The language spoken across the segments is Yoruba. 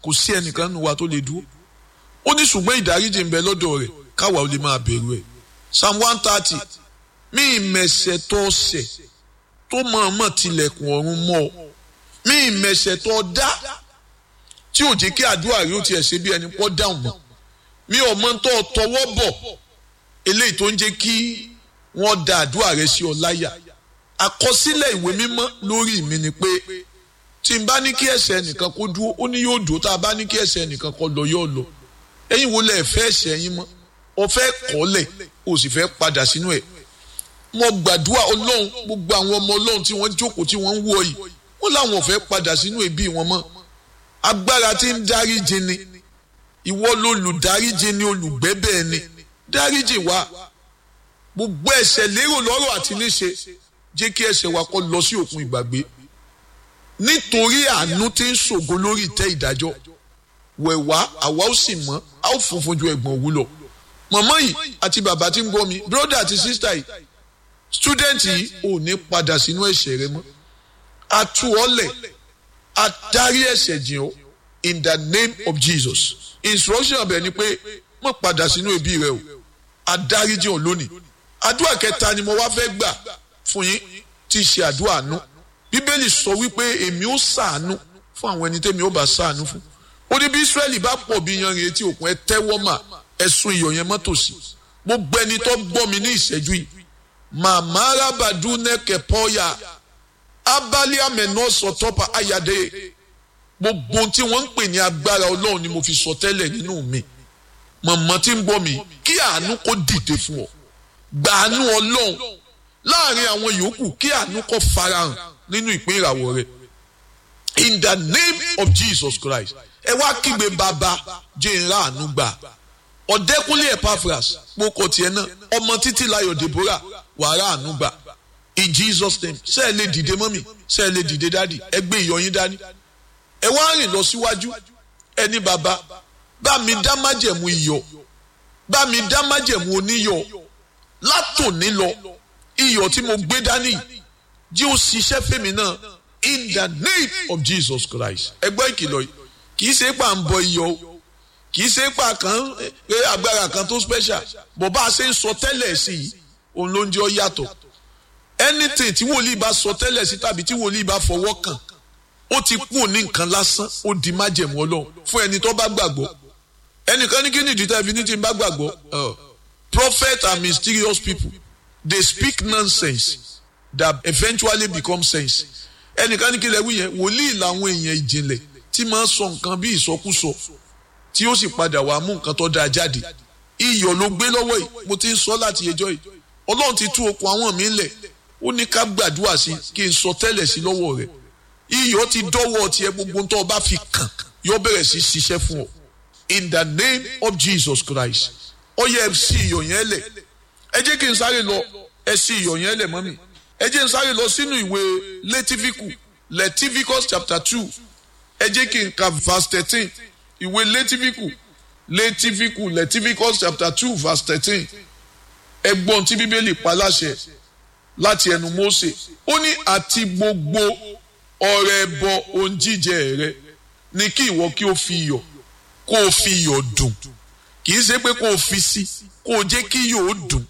kò sí ẹnìkan nínú wa tó lè dúró ó ní ṣùgbọ́n ìdáríjì ń bẹ lọ́dọ̀ rẹ̀ káwa ò lè máa bẹ̀rù ẹ̀ psalm one thirty mí ìmẹ̀sẹ̀ tó ṣẹ̀ tó mọ̀ọ́mọ̀ tilẹ̀kùn ọ̀run mọ́ ọ mí ìmẹ̀sẹ̀ tó dá tí ò jẹ́ kí àdúrà rí ó tiẹ̀ ṣe bí ẹni pọ́ dáhùn mọ́ mi ò mọ tó tọwọ́ bọ̀ eléyìí tó ń jẹ́ kí wọ́n da àdúrà rẹ sí ọ láyà àkọsílẹ̀ ìwé mímọ́ lórí mi ni pé tí n bá ní kí ẹsẹ̀ ẹnìkan kó dúró ó ní yóò dúró tá a bá ní kí ẹsẹ̀ ẹnìkan kó lọ yóò lọ ẹ̀yin wo lẹ fẹ́ ẹsẹ̀ yín mọ́ ọ fẹ́ kọ́lẹ̀ o sì fẹ́ padà sínú ẹ̀ mo gbàdúrà ọlọ́run gbogbo àwọn ọmọ ọlọ́run tí wọ́n jókòó tí wọ́n ń wọ yìí wọ́n láwọn ò fẹ́ padà sínú ẹbí wọn mọ́ agbára tí ń dáríjì ni ìwọ lolùdáríjì ni olùgbẹ́bẹ̀ ni dáríjì wa gbogbo ẹ̀ṣẹ̀ lérò lọ́rọ̀ àti níṣe jẹ́ kí ẹ̀ṣẹ̀ wa kó lọ sí òkun ìgbàgbé nítorí àánú tí ń ṣògo lórí ìtẹ́ ìdájọ́ wẹ̀wá àwa ó sì mọ́ a ó funfun ju ẹ̀gbọ́n òwú lọ mọ̀mọ́ yìí àti bàbá tí ń gbọ́ mi bírọ́dà àti sísítà yìí stúdẹ̀ǹtì yìí ò ní padà sínú ẹ̀ṣẹ̀ rẹ mọ́ a tú ọ lẹ̀ a dárí ẹ̀ṣẹ̀ jìn ọ́ in the name of Jesus instruction ọbẹ̀ ni pé má padà sínú ẹbí rẹ o a dárí jìn ọ́ lónìí àdúrà kẹta ni mo wá fẹ́ gbà fún yín tí í ṣe àdúrà àánú bíbélì sọ wípé èmi ó ṣàánú fún àwọn ẹni tẹ́mi ó bá ṣàánú fún ó ní bí Ísírẹ́lì bá pọ̀ bí yanrìn etí òkun ẹ tẹ́wọ́ mà ẹ̀sùn iyọ̀ yẹn mọ́tòsí gbogbo ẹni tó gbọ́ mi ní ìṣẹ́jú yìí màmá arábàdú nẹ́kẹ̀ pọ́yà abali amẹ̀nà sọ̀tọ́pà ayàdé gbogbo tí wọ́n ń pè ní agbára ọlọ́run ni mo fi sọ tẹ́lẹ̀ nínú mi mọ̀mọ́ tí ń gbọ́ mi kí àánú kó dìde fún ọ gbàánú ọlọ́run láàrin àwọn yòókù kí àánú kó farahàn nínú ìpín ìràwọ̀ rẹ in the name of Jesus Christ ẹ wá kígbe bàbá jẹ́ ìrà àánú gbà ọ̀dẹ́kúnlé Epaphras kpókò tiẹ̀ náà ọmọ títí láyọ̀ Deborah wàrà àánú gbà in Jesus name ṣé ẹ lè dìde mọ́mì ṣé ẹ lè dìde dádì ẹ gbé ìyọyín dání ẹ wá rìn lọ síwájú ẹni bàbá bá mi dá májẹ̀mú iyọ̀ bá mi dá májẹ̀mú oníyọ̀ látòní lọ iyọ̀ tí mo gbé dání jí ó ṣiṣẹ́ fèmí náà in the name of Jesus Christ ẹgbẹ́ ìkìlọ̀ yìí kì í ṣe pà ń bọ iyọ̀ o kì í ṣe pà kan pé agbára kan tó special bó bá a ṣe ń sọ tẹ́lẹ̀ sí i òun ló ń jẹ́ ọ yàtọ̀ anything tí wòlíì bá sọ tẹ́lẹ̀ sí tàbí tí wòlíì bá fọwọ́ kàn ó ti kú ní nǹkan lásán ó di májẹ̀mú ọlọ́run fún ẹni tó bá gbàgbọ́ ẹnìkan ní kí ni ìdí tẹ́fi ní tí n bá gbàgbọ́ prophet are mysterious people they speak nonsense that eventually become sense ẹnìkan ní kí lẹ wí yẹn wòlíì làwọn èèyàn ìjìnlẹ̀ tí máa ń sọ nǹkan bí ìsọkúsọ tí ó sì padà wàá mú nǹkan tó dáa jáde iyọ̀ ló gbé lọ́wọ́ yìí mo ti ń sọ láti ẹjọ́ yìí ọlọ́run ti tú okùn àwọn mi lẹ̀ ó ní ká gbàdúrà sí kí n sọ tẹ́lẹ̀ sí lọ́wọ́ rẹ̀ iyọ̀ ti dọ́wọ́ tiẹ̀ gbogbo tó o bá fi kàn yóò bẹ̀rẹ̀ sí ṣiṣẹ́ fún ọ in the name of Jesus Christ ó yẹ ẹ sí iyọ̀ yẹn lẹ̀ ẹ jẹ́ kí n sáré lọ ẹ sí iyọ̀ yẹn lẹ̀ mọ́mì ẹ jẹ́ n sáré lọ sínú ìwé Létífíkù Leviticus chapter two ẹ jẹ́ kí n ka verse thirteen ìwé Létífíkù Létífíkù Leviticus chapter two verse thirteen ẹgbọ́n tí bíbélì pa láṣẹ láti ẹnu Mósè ó ní àti gbogbo ọrẹ ẹbọ ohun jíjẹ rẹ ni kí ìwọ kí o fi iyọ̀ kó o fi iyọ̀ dùn kì í ṣe pé kó o fi sí kó o jẹ́ kí iyọ̀ ó dùn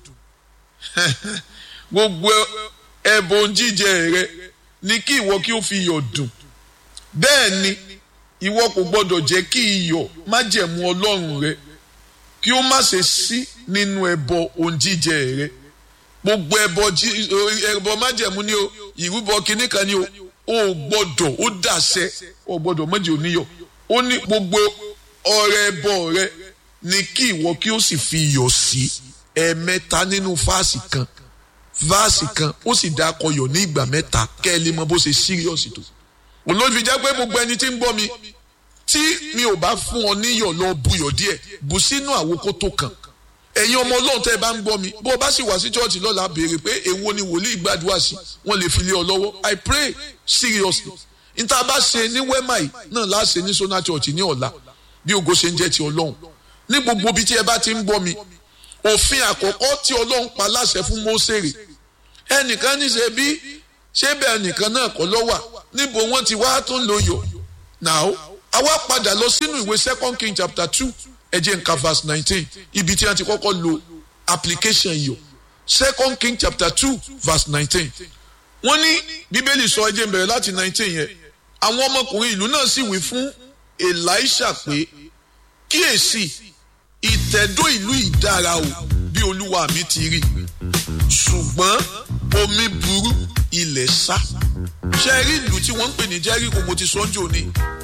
gbogbo ẹbọ ohun jíjẹ rẹ ni kí ìwọ kí o fi iyọ̀ dùn bẹ́ẹ̀ ni ìwọ kò gbọdọ̀ jẹ́ kí iyọ̀ májẹ̀mú Ọlọ́run rẹ kí ó má ṣe sí nínú ẹbọ ohun jíjẹ rẹ gbogbo ẹbọ ẹbọ májẹ̀mú ni o ìrúbọ kínní kan ni o o gbọ́dọ̀ ó dàṣẹ o gbọ́dọ̀ méjì oníyọ̀ ó ní gbogbo ọrẹ ẹbọ rẹ ni kí ìwọ kí ó sì fi iyọ̀ sí ẹ̀ẹ̀mẹ́ta nínú fáàsì kan fáàsì kan ó sì dá akọyọ̀ ní ìgbà mẹ́ta kẹ́ ẹ lè mọ bó ṣe síríọ̀sì tó olóòtú fi jẹ́ pé gbogbo ẹni tí ń gbọ́ mi tí mi ò bá fún ọ níyọ̀ lọ buyọ̀ díẹ̀ bù sínú àwòkó tó kàn ẹ̀yin ọmọ ọlọ́run tẹ́ ẹ bá ń gbọ́ mi bó o bá sì wá sí chọ́ọ̀chì lọ́la béèrè pé èwo ni wòlíì gbàdúrà sí wọ́n lè fi lé ọ lọ́wọ́ I pray seriously níta bá ṣe ní wẹ́mà yìí náà láà ṣe ní sona church ní ọ̀la bí ògo ṣe ń jẹ́ ti ọlọ́run ní gbogbo ibi tí ẹ bá ti ń gbọ́ mi òfin àkọ́kọ́ tí ọlọ́run pa láṣẹ fún Mósèrè ẹnìkan ní ṣe bí ṣé bẹ́ẹ̀ nìkan náà kọ́ lọ́wà níbo wọ́n ti wá tó ń lo yọ̀ náà àwa padà lọ sínú ìwé second king chapter two ẹ̀jẹ̀ nǹkan verse nineteen ibi tí wọ́n ti kọ́kọ́ lo application yìí second king chapter two verse nineteen wọ́n ní bíbélì sọ ẹ̀jẹ̀ bẹ̀rẹ̀ láti nineteen yẹn àwọn ọmọkùnrin ìlú náà sì wí fún elisha pé kíyèsí ìtẹ̀dó ìlú ìdára o bí olúwa mi ti rí ṣùgbọ́n omi burú ilẹ̀ sá ṣe rí ìlú tí wọ́n ń pè ní jẹ́ríkò mo ti sọ́njò ni